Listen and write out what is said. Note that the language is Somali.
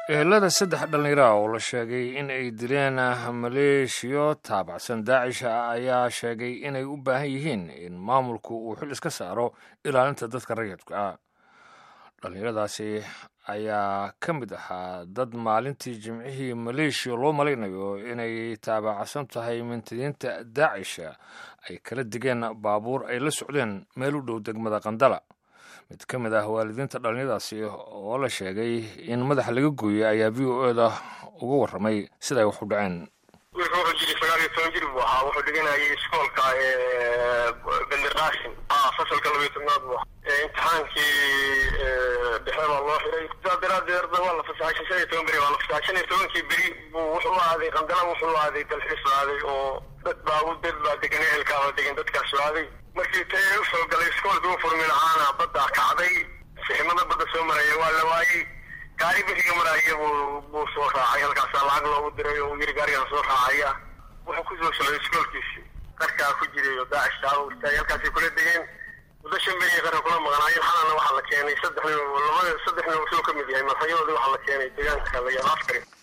ehelada saddex dhallinyara oo la sheegay in ay dileen maleeshiyo taabacsan daacisha ayaa sheegay inay u baahan yihiin in maamulku uu xil iska saaro ilaalinta dadka rayidka ah dhallinyaradaasi ayaa ka mid ahaa dad maalintii jimcihii maleeshiya loo malaynayo inay taabacsan tahay mintidiinta daacisha ay kala digeen baabuur ay la socdeen meel u dhow degmada qandala mid ka mid ah waalidiinta dhallinyadaasi oo la sheegay in madaxa laga gooyey ayaa v o e da uga warramay sida ay wax u dhaceen wiilka wuxuu jiray sagaal iyo toban jir buu ahaa wuxuu dhiganayay iskoolka benderqaasim fasalka labiyo tobnaad buu ahaa imtixaankii dhexe baa loo xiray sidaa daraadeed arda waa la fasaxay shan iyo toban beri waa la fasaxay shan iyo tobankii beri buu wuxuu aaday qandala wuxuu aaday dalxiis aaday oo dad baa dad baa degan ehelkaaba degan dadkaas aaday markii ta usoo galay iskoolkii u furmi lahaana baddaa kacday siximada badda soo maraya waa la waayey gaari beriga maraya buu buu soo raacay halkaasaa lacag loogu diray oo uu yiri gaarigaan soo raacaya wuxuu kusoo socday iskoolkiisii qarkaa ku jiray oo daacishtaa u istaagay halkaasay kula degeen muddo shan beriya qarka kula maqnaayeen xalana waxaa la keenay saddex nin labada saddex nin wuxuu ka mid yahay madaxyadoodii waxaa la keenay deegaanka la yaaba askari